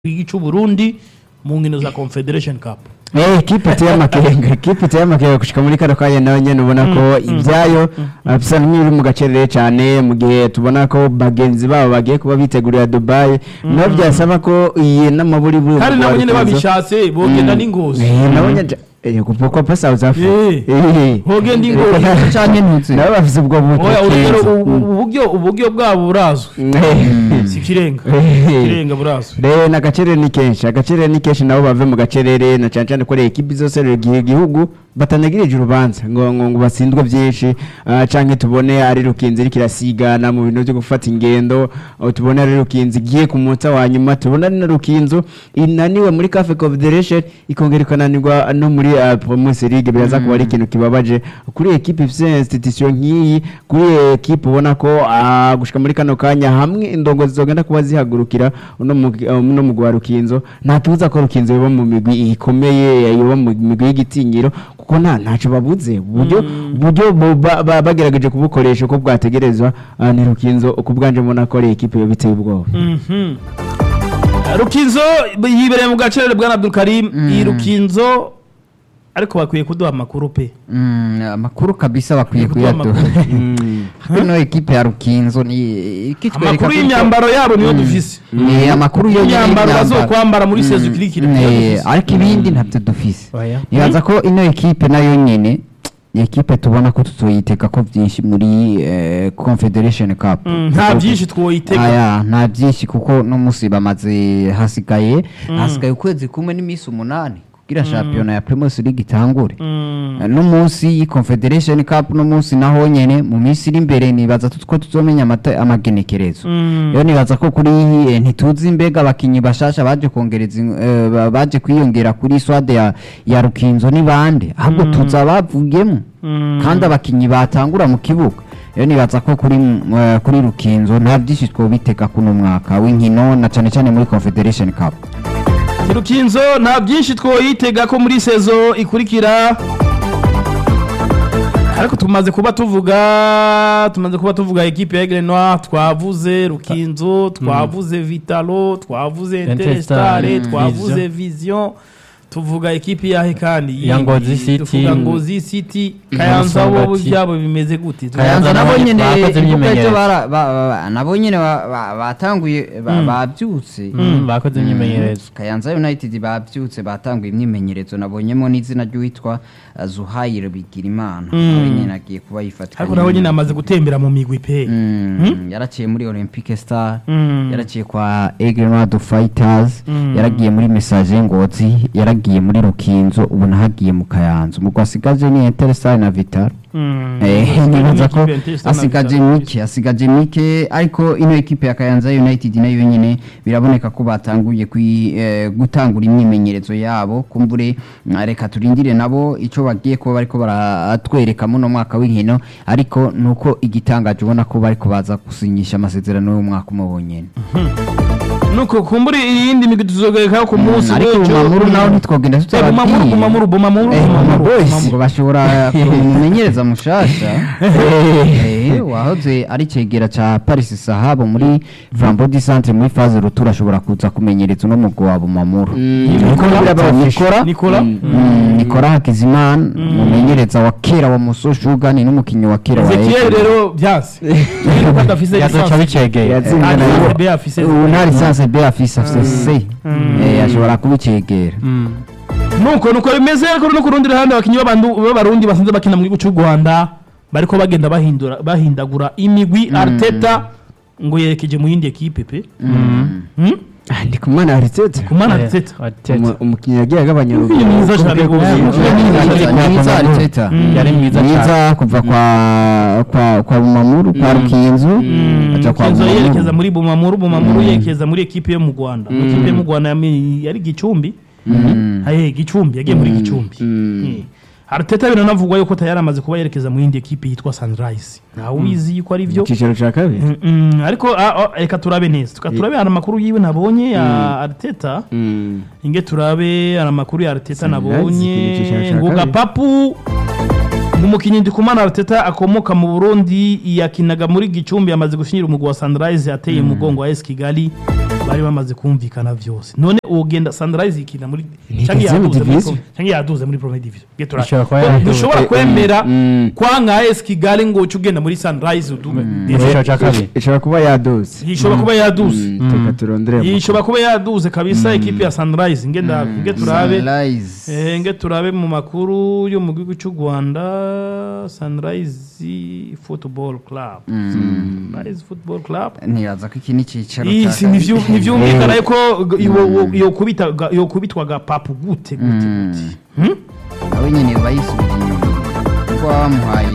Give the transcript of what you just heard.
cy'u Burundi mu nkino za Confederation Cup Eh, ekipe iteye amakenga ekipe iteye amakenga gushika muri kano kanya nawe nyene ubona ko ibyayo uh, bisa n'ibiri mu gacerere cyane mu gihe tubona ko bagenzi babo bagiye kuba bitegurira Dubai naho byasaba ko iyi n'amaburi buri kandi nabo nyene babishatse bogenda n'ingozi nabonye eh kuko pa South Africa Eh. Eh. Bogenda ingozi canke ntuzi nabo bafise ubwo oya urugero butekereza. ubu- uburyo uburyo bwabo burazwi Eh. si kirenga Eh. kirenga burazwi rero n'agacerere ni kenshi agacerere ni kenshi nabo bave mu gacerere na cyane cyane ko rero ekipi zose rero igihugu batanagirije urubanza ngo ngo ngo batsindwe byinshi ah, canke tubone ari rukinzi iriko irasigana mu bintu byo gufata ingendo aho tubone ari rukinzi igiye ku munota wa nyuma tubona ari na rukinzo inaniwe muri cafe confederation ikongera ikananirwa no muri uh, promotion league biraza kuba ari ikintu kibabaje kuri ekipi ifite institution nk'iyi kuri ekipi ubona ko ah, gushika muri kano kanya hamwe indongozi zogenda kuba zihagurukira uno mugwi- uh, uno mugwi wa rukinzo nta kibuza ko rukinzo yoba mu migwi ikomeye yoba mu migwi y'igitinyiro kuko nta ntacyo babuze uburyo uburyo bu- ba- ba- bagerageje kubukoresha uko bwategerezwa ah, ni rukinzo ku bwanje mbona ko ari ekipi yo biteye ubwoba Mhm. rukinzo yibereye mu gacerere bwa Abdul Karim iyi rukinzo ariko bakwiye kuduha amakuru pe Mm, amakuru kabisa bakwiye Kuduha kuyaduha ino ekipe ya rukinzo ni ikitwereka amakuru ko- y'imyambaro yabo niyo dufise Eh, amakuru yo imyambaro bazokwambara muri sezo ikirikira niyo dufise. ariko ibindi ntabyo dufise Oya. nibaza ko ino ekipe nayo nyene ni ekipe tubona ko tuzoyiteka ko byinshi muri eh, confederation cup Mm, nta byinshi twoyitega aya nta byinshi kuko no munsi bamaze hasigaye hasigaye ukwezi kumwe n'iminsi umunani kugira shampiyona ya Primus League itangure Mm. no munsi Confederation Cup no munsi naho nyene mu minsi iri imbere nibaza tu- ko tuzomenya amata- amagenekerezo Mm. rero nibaza ko kuri eh, ntituzi mbega abakinyi bashasha baje kongereza in- eh, ba- baje kwiyongera kuri swade ya, ya Rukinzo ni bande ahubwo tuza bavuyemo Mm. kandi abakinyi batangura mu kibuga rero nibaza ko kuri mm, eh, kuri Rukinzo nta byinshi twobitega kuno mwaka w'inkino na cane cane muri Confederation Cup rukinzo nta byinshi twoyitega ko muri sezo ikurikira ariko tumaze kuba tuvuga tumaze kuba tuvuga ekipe ya Aigle Noir twavuze rukinzo twavuze vitalo twavuze interestare Interstar, twavuze vision tuvuga ekipe yahe kandi Ya Ngozi City. tuvuga ngozi city kayanza bo Musongati. byabo bimeze gute kayanza nabo nabo nyene bakoze ibuka imyimenyerezo. ejo bara- ba- ba- ba- nabo nyene ba- ba- batanguye ba- bavyutse Mm, bakoze imyimenyerezo kayanza united bavyutse batanguye imyimenyerezo nabonyemo n'izina ry'uwitwa uh, zuhayire bigirimana nawe nyene agiye kuba yifatika ariko nabo nyine amaze gutembera mu migwi pe Mm, yaraciye muri olympique star Mm. yaraciye kwa egrenado fighters Mm. yaragiye muri message ngozi yaragiye muri rukinzo ubu nahagiye mu kayanza umugwi asigaje ni interstar na vital Mm. Eh, nibaza ko Ekipe ya Interestare na asigaje Vitalo. mike asigaje mike ariko ino ekipe ya Kayanza United nayo nyine biraboneka ko batanguye kwi- eh, gutangura imyimenyerezo yabo kumbure mm, reka turindire nabo ico bagiye kuba bariko baratwereka muno mwaka w'inkino ariko nuko igitangaje ubona ko bariko baza gusinyisha amasezerano y'umwaka umwe wonyene nuko kumbura iyindi migwi tuzogerekaho ku munsi ariko w'ejo. bumamuru naho ntitwogenda Eh, bumamuru bumamuru bumamuru Eh, bumamuru boys ngo bumamuru. bashobora kumumenyereza mushasha Eh, wahoze ari cegera ca Paris Sahabo muri Flambeau du Centre muri phase retour ashobora kuza kumenyereza uno mugwi wa Bumamuru Nicolas. Nikora Nicolas. Nikora Hakizimana umumenyereza wa kera wa Muso Sugar ni n'umukinyi wa kera wa Ezekiel Ekipa. rero byanse Ezekiel ko adafise yazoca lisansi bicegeye Yatsinze Ah, na- lisansi B afise ubu nta lisansi B afise afise C Eh, ashobora kubicegera nuko nuko bimeze ariko no ku rundi ruhande abakinnyi b'abandu- b'abarundi basanzwe bakina mu gihugu cy'u Rwanda bariko bagenda bahindura bahindagura imigwi Arteta ngo yerekeje mu yindi ekipe pe Hmm? Ah, ndi kumwana Arteta ku mana Arteta Umu- umukinnyi yagiye agabanya Umukinnyi mwiza cyane rwose. Mwiza, mwiza Arteta yari mwiza cyane mwiza kuva kwa kwa kwa Bumamuru kwa Rukinzo aja kwa Kenzo yerekeza Bumamuru muri Bumamuru Bumamuru yerekeza muri ekipe yo mu Rwanda mu ekipe yo mu Rwanda yami- yari Gicumbi haye Gicumbi yagiye muri Gicumbi Eh. Arteta biranavugwa yuko tayari amaze kuba yerekeza mu yindi ekipe yitwa Sunrise ntawe ubizi yuko ari byo mu cyiciro cya kabiri Mm, mm, ariko ah, ah, reka turabe neza tuka turabe hari amakuru yiwe nabonye ya Arteta Mm. inge turabe hari amakuru ya Arteta Sunrise, nabonye ikintu cya ngo kabiri. gapapu umukinnyi ndikumana Arteta akomoka mu Burundi yakinaga muri Gicumbi yamaze gushinyira umugwi wa Sunrise ateye umugongo wa AS Kigali bari bamaze kumvikana vyose none ugenda Sunrise ikina muri Ni canke deuxième yaduze muri division. pro- canke yaduze muri Premier Division Ge tura- Ishobora kuba Ko yaduze. ntushobora Eh, kwemera mm. kwanga AS Kigali ngo uce ugenda muri Sunrise udume Icyiciro cya kabiri ishobora kuba yaduze ishobora kuba yaduze Mm, reka turondere ishobora kuba yaduze kabisa ekipe ya Sunrise ngenda nge turabe Sunrise. Eh, nge turabe mu makuru yo mu gihugu cy'u Rwanda Sunrise Football Club Sunrise Football Club ntibaza ko iki ni icyicaro iyi cya si kabiri. nivyu- nivyumvikana yuko yokubita yokubitwaga papu gute gute gute Hmm? nawe nyine bayisubira inyuma kuko bamuhaye